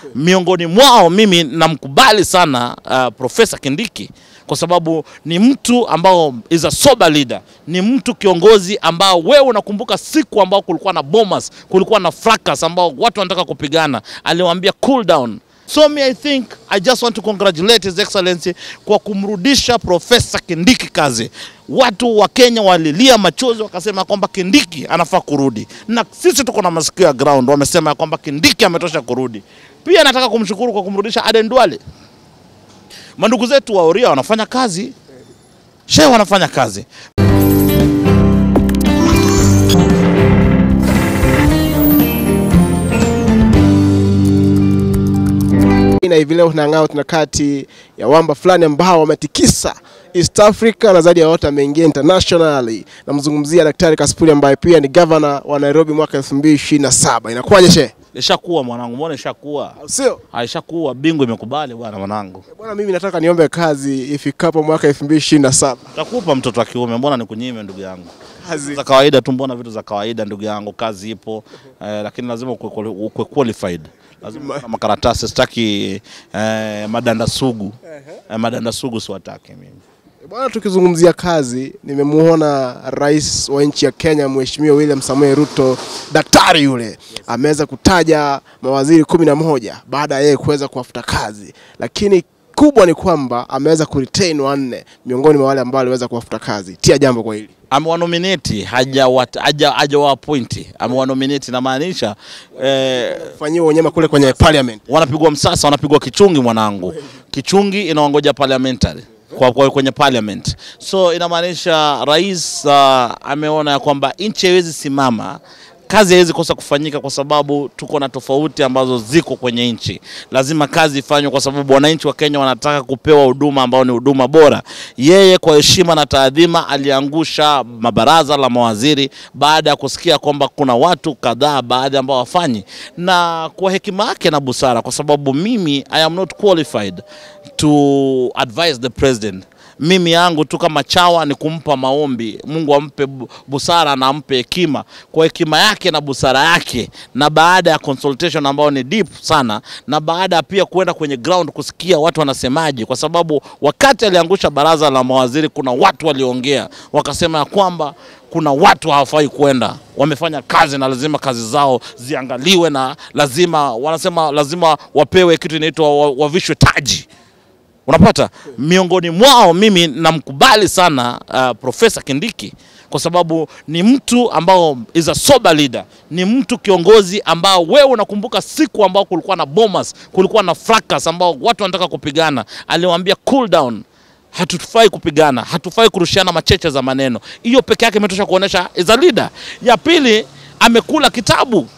Miongoni mwao mimi namkubali sana uh, Profesa Kindiki kwa sababu ni mtu ambao is a sober leader, ni mtu kiongozi ambao wewe unakumbuka siku ambao kulikuwa na bombers, kulikuwa na fracas ambao watu wanataka kupigana, aliwaambia cool down. So me I think I just want to congratulate His Excellency kwa kumrudisha Profesa Kindiki kazi. Watu wa Kenya walilia machozi wakasema kwamba Kindiki anafaa kurudi, na sisi tuko na masikio ya ground, wamesema kwamba Kindiki ametosha kurudi. Pia nataka kumshukuru kwa kumrudisha Aden Duale. Mandugu zetu wa Oria wanafanya kazi, shehe wanafanya kazi. na hivi leo tunang'aa tuna kati ya wamba fulani ambao wametikisa East Africa na zaidi ya wote ameingia internationally. Namzungumzia Daktari Kasipuli ambaye pia ni governor wa Nairobi mwaka 2027. Inakuwaje shehe? Ishakuwa mwanangu, mbona ishakuwa? Au Sio Aishakuwa, bingu imekubali bwana mwanangu. bwana, mimi nataka niombe kazi ifikapo mwaka 2027. Takupa mtoto wa kiume, mbona nikunyime ndugu yangu? Kazi za kawaida tu, mbona vitu za kawaida ndugu yangu, kazi ipo eh, lakini lazima ukwe ukwe qualified, lazima uwe na makaratasi. Sitaki eh, madanda sugu eh, madanda sugu siwataki mimi. bwana, tukizungumzia kazi, nimemuona rais wa nchi ya Kenya Mheshimiwa William Samoei Ruto, daktari yule ameweza kutaja mawaziri kumi na moja baada ya yeye kuweza kuwafuta kazi, lakini kubwa ni kwamba ameweza kuretain wanne miongoni mwa wale ambao aliweza kuwafuta kazi. Tia jambo kwa hili. Amewanominate hajawa- haja hajawaappointi, amewanominate inamaanisha eh, Fanyiwa unyama kule kwenye parliament. wanapigwa msasa, wanapigwa kichungi mwanangu. Kichungi inawangoja parliamentary kwa, kwa kwenye parliament. So inamaanisha rais uh, ameona ya kwamba nchi haiwezi simama kazi haiwezi kosa kufanyika kwa sababu tuko na tofauti ambazo ziko kwenye nchi. Lazima kazi ifanywe kwa sababu wananchi wa Kenya wanataka kupewa huduma ambao ni huduma bora. Yeye kwa heshima na taadhima aliangusha mabaraza la mawaziri baada ya kusikia kwamba kuna watu kadhaa baadhi ambao wafanyi, na kwa hekima yake na busara, kwa sababu mimi I am not qualified to advise the president mimi yangu tu kama chawa ni kumpa maombi, Mungu ampe bu- busara na ampe hekima kwa hekima yake na busara yake, na baada ya consultation ambayo ni deep sana, na baada ya pia kuenda kwenye ground kusikia watu wanasemaje, kwa sababu wakati aliangusha baraza la mawaziri kuna watu waliongea wakasema ya kwamba kuna watu hawafai kwenda, wamefanya kazi na lazima kazi zao ziangaliwe, na lazima wanasema lazima wapewe kitu inaitwa wa- wavishwe taji unapata miongoni mwao mimi namkubali sana uh, Profesa Kindiki kwa sababu ni mtu ambao is a sober leader, ni mtu kiongozi ambao wewe unakumbuka siku ambao kulikuwa na bombers, kulikuwa na fracas ambao watu wanataka kupigana, aliwaambia cool down hatufai kupigana, hatufai kurushiana macheche za maneno. Hiyo peke yake imetosha kuonesha is a leader. Ya pili, amekula kitabu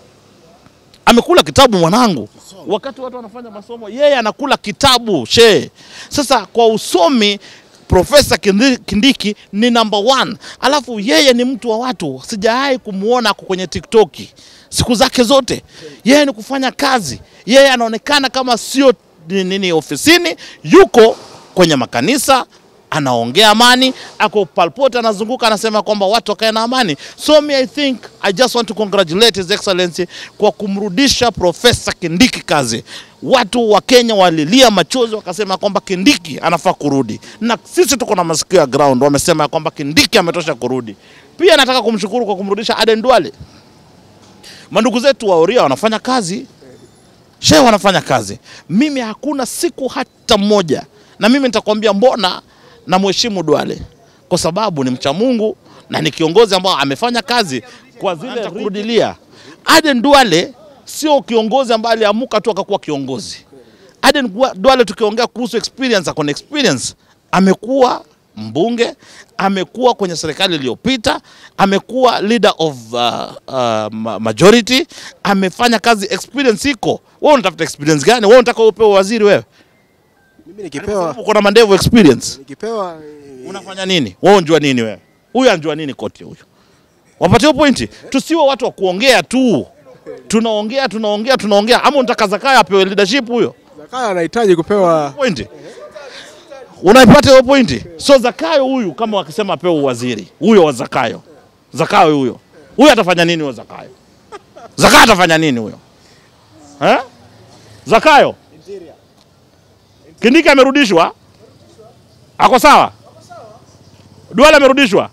amekula kitabu mwanangu, wakati watu wanafanya masomo, yeye anakula kitabu she. Sasa kwa usomi Profesa Kindi- Kindiki ni number one, alafu yeye ni mtu wa watu, sijawahi kumwona ako kwenye TikTok siku zake zote. Yeye ni kufanya kazi, yeye anaonekana kama sio ni- nini ofisini, yuko kwenye makanisa anaongea amani, ako palpote, anazunguka anasema kwamba watu wakae na amani. So me I think I just want to congratulate His Excellency kwa kumrudisha Profesa Kindiki kazi. Watu wa Kenya walilia machozi wakasema kwamba Kindiki anafaa kurudi, na sisi tuko na masikio ya ground, wamesema kwamba Kindiki ametosha kurudi. Pia nataka kumshukuru kwa kumrudisha Aden Duale. Mandugu zetu wa Oria wanafanya kazi, shehe wanafanya kazi. Mimi hakuna siku hata moja, na mimi nitakwambia mbona na mheshimu Duale kwa sababu ni mcha Mungu na ni kiongozi ambao amefanya kazi kwa zile kurudilia. Aden Duale sio kiongozi ambaye aliamuka tu akakuwa kiongozi. Aden Duale tukiongea kuhusu experience, akona experience, amekuwa mbunge, amekuwa kwenye serikali iliyopita, amekuwa leader of uh, uh, ma- majority, amefanya kazi, experience iko. Wewe unatafuta experience gani? Wewe unataka upewe waziri wewe? Mimi nikipewa Uko na mandevu experience. nikipewa eh, Unafanya nini? Wewe unjua nini wewe? Huyu anjua nini koti huyu? Wapatie pointi. Tusiwe watu wa kuongea tu. Tunaongea, tunaongea, tunaongea. Ama unataka Zakayo apewe leadership huyo? Zakayo anahitaji kupewa Pointi. Unaipata hiyo pointi? So Zakayo huyu kama wakisema apewe uwaziri, huyo wa Zakayo. Zakayo huyo. Huyo atafanya nini huyo Zakayo? Zakayo atafanya nini huyo? Eh? Zakayo Kindiki amerudishwa, ako sawa. Duale amerudishwa.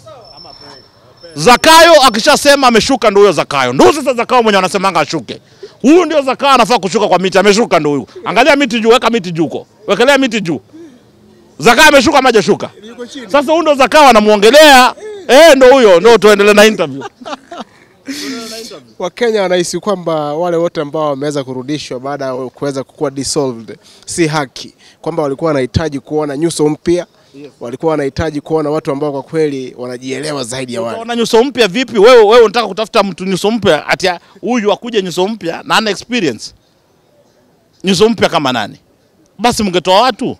Zakayo akishasema ameshuka, ndio huyo Zakayo, ndio sasa Zakayo mwenye wanasemanga ashuke. Huyu ndio Zakayo anafaa kushuka kwa miti, ameshuka ndio huyu. Angalia miti juu, weka miti juu huko, wekelea miti juu. Zakayo ameshuka ama hajashuka? Sasa huyu ndio Zakayo anamuongelea, eh, ndio huyo, ndio tuendelee na interview. Wakenya wanahisi kwamba wale wote ambao wameweza kurudishwa baada ya kuweza kuwa dissolved si haki, kwamba walikuwa wanahitaji kuona nyuso mpya, walikuwa wanahitaji kuona watu ambao kwa kweli wanajielewa zaidi ya wale. Unaona nyuso mpya vipi? Wewe wewe unataka kutafuta mtu nyuso mpya ati huyu akuje nyuso mpya na ana experience. Nyuso mpya kama nani? Basi mngetoa watu.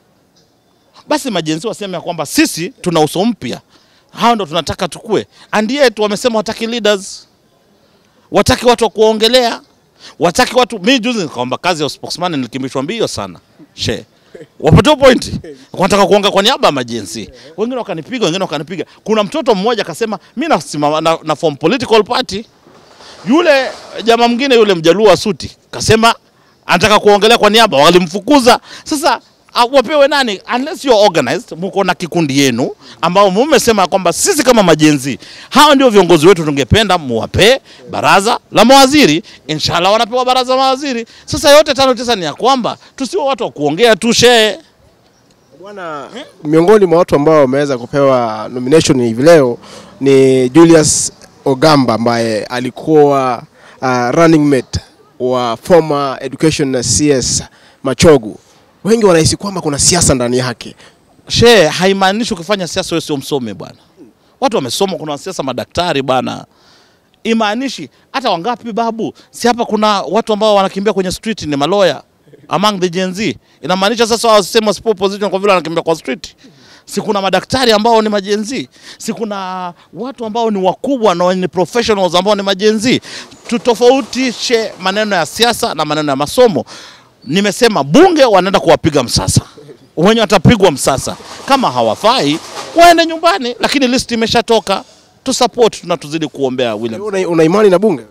Basi majenzi waseme ya kwamba sisi tuna uso mpya. Hao ndo tunataka tukue. And yet wamesema wataki leaders. Wataki watu wa kuongelea. Wataki watu mimi juzi nikaomba kazi ya spokesman nilikimbishwa mbio sana. She. Wapata point. Wanataka kuonga kwa niaba ya majenzi. Wengine wakanipiga, wengine wakanipiga. Kuna mtoto mmoja akasema mimi nasimama na, na form political party. Yule jamaa mwingine yule mjaluo wa suti kasema anataka kuongelea kwa niaba, walimfukuza. Sasa uh, wapewe nani? Unless you are organized, mko na kikundi yenu ambao mmesema kwamba sisi kama majenzi, hawa ndio viongozi wetu, tungependa muwape baraza la mawaziri. Inshallah wanapewa baraza la mawaziri. Sasa yote tano tisa ni ya kwamba tusiwe watu wa kuongea tu shee. Bwana, miongoni mwa watu ambao wameweza kupewa nomination hivi leo ni Julius Ogamba ambaye alikuwa uh, running mate wa former education na CS Machogu. Wengi wanahisi kwamba kuna siasa ndani yake. She, haimaanishi ukifanya siasa wewe sio msomi bwana. Watu wamesoma, kuna wanasiasa madaktari bwana. Imaanishi hata wangapi babu? Si hapa kuna watu ambao wanakimbia kwenye street ni maloya among the Gen Z. Inamaanisha sasa wao wasema sipo position kwa vile wanakimbia kwa street. Si kuna madaktari ambao ni majenzi, si kuna watu ambao ni wakubwa na ni professionals ambao ni majenzi. Tutofautishe maneno ya siasa na maneno ya masomo. Nimesema bunge wanaenda kuwapiga msasa, wenye watapigwa msasa kama hawafai waende nyumbani, lakini list imeshatoka. Tu support na tuzidi kuombea William Una, una imani na bunge?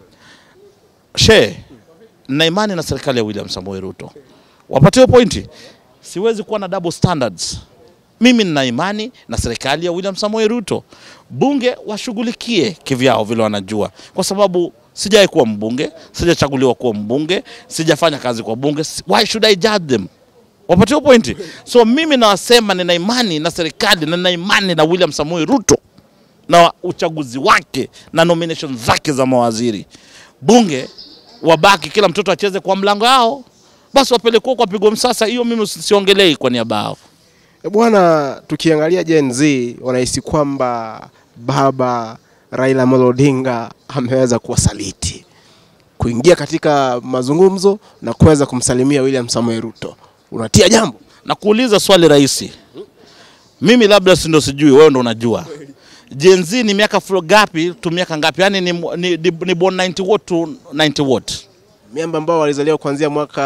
she na imani na serikali ya William Samoei Ruto. Wapatiwe pointi. Siwezi kuwa na double standards. Mimi nina imani na serikali ya William Samoei Ruto. Bunge washughulikie kivyao vile wanajua, kwa sababu sijai kuwa mbunge, sijachaguliwa kuwa mbunge, sijafanya kazi kwa bunge. Why should I judge them? Wapatiwe pointi. So mimi nawasema nina imani na serikali na nina imani na William Samoei Ruto na uchaguzi wake na nomination zake za mawaziri. Bunge wabaki, kila mtoto acheze kwa mlango yao, basi wapelekwa kwa pigo msasa. Hiyo mimi siongelei kwa niaba yao. E bwana, tukiangalia Gen Z wanahisi kwamba baba Raila Amolo Odinga ameweza kuwasaliti kuingia katika mazungumzo na kuweza kumsalimia William Samoei Ruto. Unatia jambo? Na kuuliza swali rahisi, mimi labda si ndo sijui, wewe ndo unajua. Gen Z ni miaka flo gapi tu miaka ngapi? Yani ni, ni, ni, ni born 90 what to 90 what? Miamba ambao walizaliwa kuanzia mwaka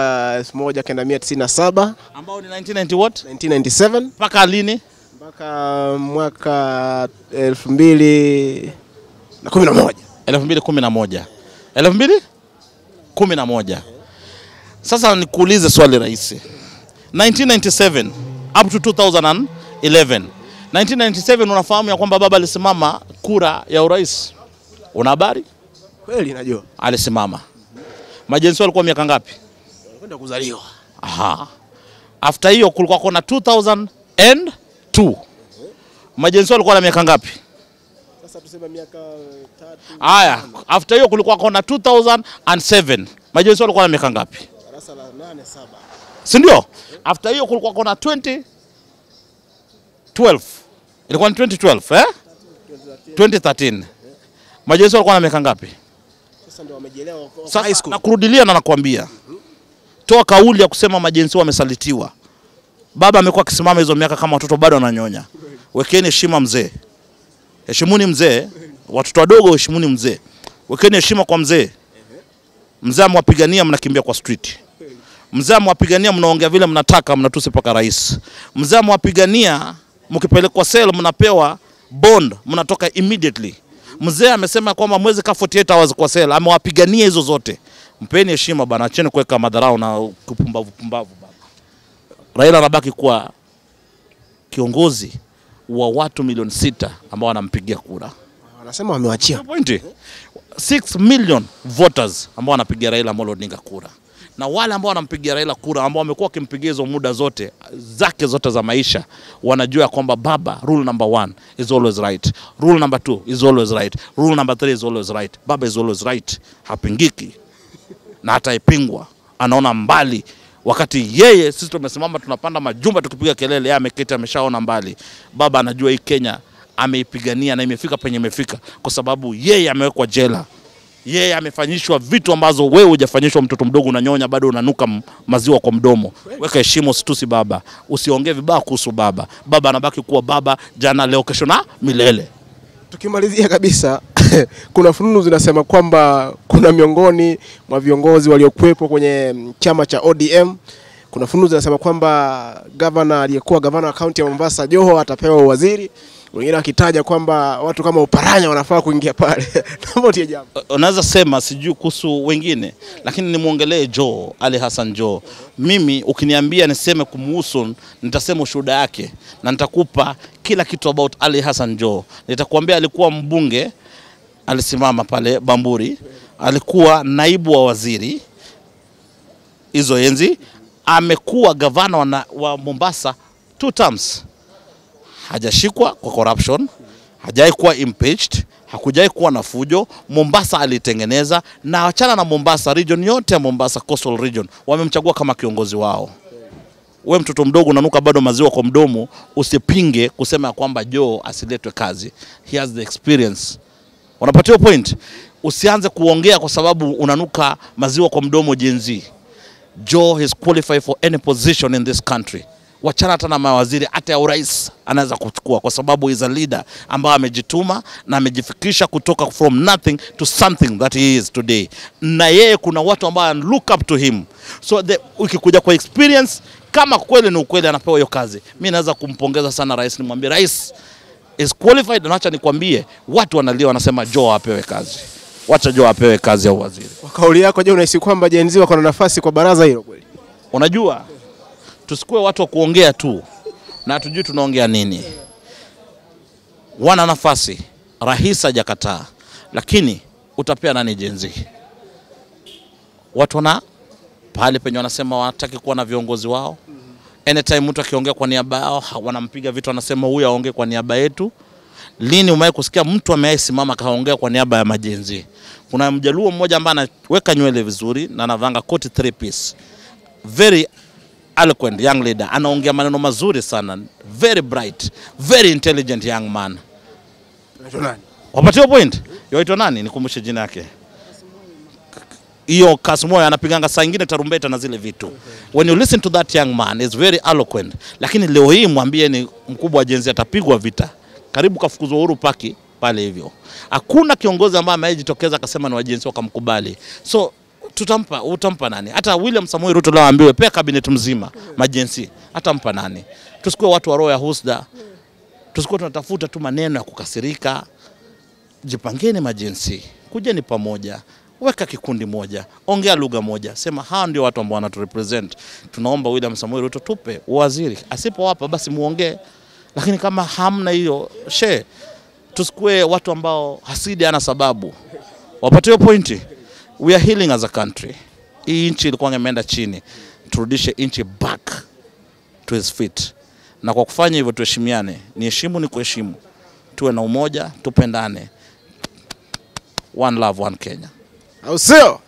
1997, Ambao ni 1990 what? 1997 Mpaka lini? mpaka mwaka 2011. 2011. 2011. Sasa nikuulize swali rahisi. 1997 up to 2011. 1997 unafahamu ya kwamba baba alisimama kura ya urais. Una habari? Kweli najua. Alisimama. Majenzi walikuwa miaka ngapi? Kwenda kuzaliwa. Aha. After hiyo kulikuwa kuna 2002. Majenzi walikuwa na miaka ngapi? Sasa tuseme miaka tatu, Haya, after hiyo kulikuwa kuna 2007. Majenzi walikuwa na miaka ngapi? darasa la 8 7. Si ndio? After hiyo kulikuwa kuna 2012. Ilikuwa ni 2012 eh? 2013. Majenzi walikuwa na miaka ngapi? Sasa ndio wamejielewa wako high Sasa school. nakurudilia na nakwambia. Toa kauli ya kusema majenzi wamesalitiwa. Baba amekuwa akisimama hizo miaka kama watoto bado wananyonya. Wekeni heshima mzee. Heshimuni mzee. Watoto wadogo heshimuni mzee. Wekeni heshima kwa mzee. Mzee amwapigania mnakimbia kwa street. Mzee amwapigania mnaongea vile mnataka mnatusi paka rais. Mzee amwapigania mkipelekwa sel mnapewa bond mnatoka immediately. Mzee amesema kwamba mwezi ka 48 hours kwa sel amewapigania hizo zote. Mpeni heshima bana, acheni kuweka madharau na kupumbavu pumbavu bana. Raila anabaki kuwa kiongozi wa watu milioni sita ambao wanampigia kura. Wanasema wamewachia. Pointi 6 million voters ambao wanapigia Raila Amolo Odinga kura, na wale ambao wanampigia Raila kura ambao wamekuwa wakimpigia hizo muda zote zake zote za maisha, wanajua ya kwamba baba, rule number one is always right, rule number two is always right, rule number three is always right. Baba is always right, hapingiki na hataipingwa, anaona mbali wakati yeye sisi tumesimama tunapanda majumba tukipiga kelele, yeye ameketi ameshaona mbali. Baba anajua hii Kenya ameipigania na imefika penye imefika, kwa sababu yeye amewekwa jela, yeye amefanyishwa vitu ambazo wewe hujafanyishwa. Mtoto mdogo unanyonya, bado unanuka m- maziwa kwa mdomo. Weka heshima, usitusi baba, usiongee vibaya kuhusu baba. Baba anabaki kuwa baba, jana, leo, kesho na milele. Tukimalizia kabisa, kuna fununu zinasema kwamba kuna miongoni mwa viongozi waliokuwepo kwenye mm, chama cha ODM, kuna fununu zinasema kwamba gavana aliyekuwa gavana wa kaunti ya Mombasa Joho atapewa uwaziri, wengine wakitaja kwamba watu kama Uparanya wanafaa kuingia pale. Naomba utie jambo. unaweza sema sijui kuhusu wengine, lakini nimwongelee Joe Ali Hassan Joe. Mimi ukiniambia niseme kumuhusu, nitasema ushuhuda yake na nitakupa kila kitu about Ali Hassan Joe. Nitakuambia alikuwa mbunge, alisimama pale Bamburi, alikuwa naibu wa waziri hizo enzi, amekuwa gavana wa, na- wa Mombasa two terms hajashikwa kwa corruption, hajai kuwa impeached, hakujai kuwa na fujo. Mombasa alitengeneza, na achana na Mombasa, region yote ya Mombasa, coastal region, wamemchagua kama kiongozi wao. We mtoto mdogo unanuka bado maziwa kwa mdomo, usipinge kusema ya kwamba Joe asiletwe kazi. He has the experience. Unapatia point? Usianze kuongea kwa sababu unanuka maziwa kwa mdomo Gen Z. Joe is qualified for any position in this country. Wachana hata na mawaziri, hata ya urais anaweza kuchukua, kwa sababu is a leader ambaye amejituma na amejifikisha kutoka from nothing to something that he is today. Na yeye kuna watu ambao look up to him, so the, ukikuja kwa experience, kama kweli ni ukweli anapewa hiyo kazi, mi naweza kumpongeza sana rais, nimwambie rais is qualified, na acha nikwambie, watu wanalia wanasema Joe apewe kazi. Wacha Joe apewe kazi ya uwaziri. Kwa kauli yako, je, unahisi kwamba Gen Z wako na nafasi kwa baraza hilo kweli? Unajua, tusikuwe watu wa kuongea tu na hatujui tunaongea nini. Wana nafasi, rais hajakataa, lakini utapea nani jenzi? Watu wana pale penye wanasema wanataki kuwa na viongozi wao. Anytime mtu akiongea kwa niaba yao ha- wanampiga vitu, wanasema huyu aongee kwa niaba yetu. Lini umewahi kusikia mtu amewahi simama akaongea kwa niaba ya majenzi? Kuna mjaluo mmoja ambaye anaweka nywele vizuri na anavanga koti three piece, very eloquent young leader, anaongea maneno mazuri sana, very bright, very intelligent young man. Unaitwa nani? Wapatia point. Yaitwa nani? Nikumbushe jina yake. Hiyo Kasmoyo anapiganga saa ingine tarumbeta na zile vitu. When you listen to that young man is very eloquent. Lakini leo hii mwambie ni mkubwa wa jenzi atapigwa vita. Karibu kafukuzwa Uhuru Paki pale hivyo. Hakuna kiongozi ambaye amejitokeza akasema ni wajenzi wakamkubali. So tutampa utampa nani? Hata William Samoei Ruto leo aambiwe pea cabinet mzima majensi. Atampa nani? Tusikuwe watu wa roho ya husda. Tusikuwe tunatafuta tu maneno ya kukasirika jipangeni majinsi, kujeni pamoja, weka kikundi moja, ongea lugha moja, sema hawa ndio watu ambao wanaturepresent. Tunaomba William Samoei Ruto tupe uwaziri, asipowapa basi muongee, lakini kama hamna hiyo she, tusikue watu ambao hasidi ana sababu. Wapate hiyo pointi. We are healing as a country. Hii nchi ilikuwa imeenda chini, turudishe nchi back to his feet, na kwa kufanya hivyo tuheshimiane. Ni heshimu ni kuheshimu, tuwe na umoja, tupendane. One love, one Kenya. Au sio?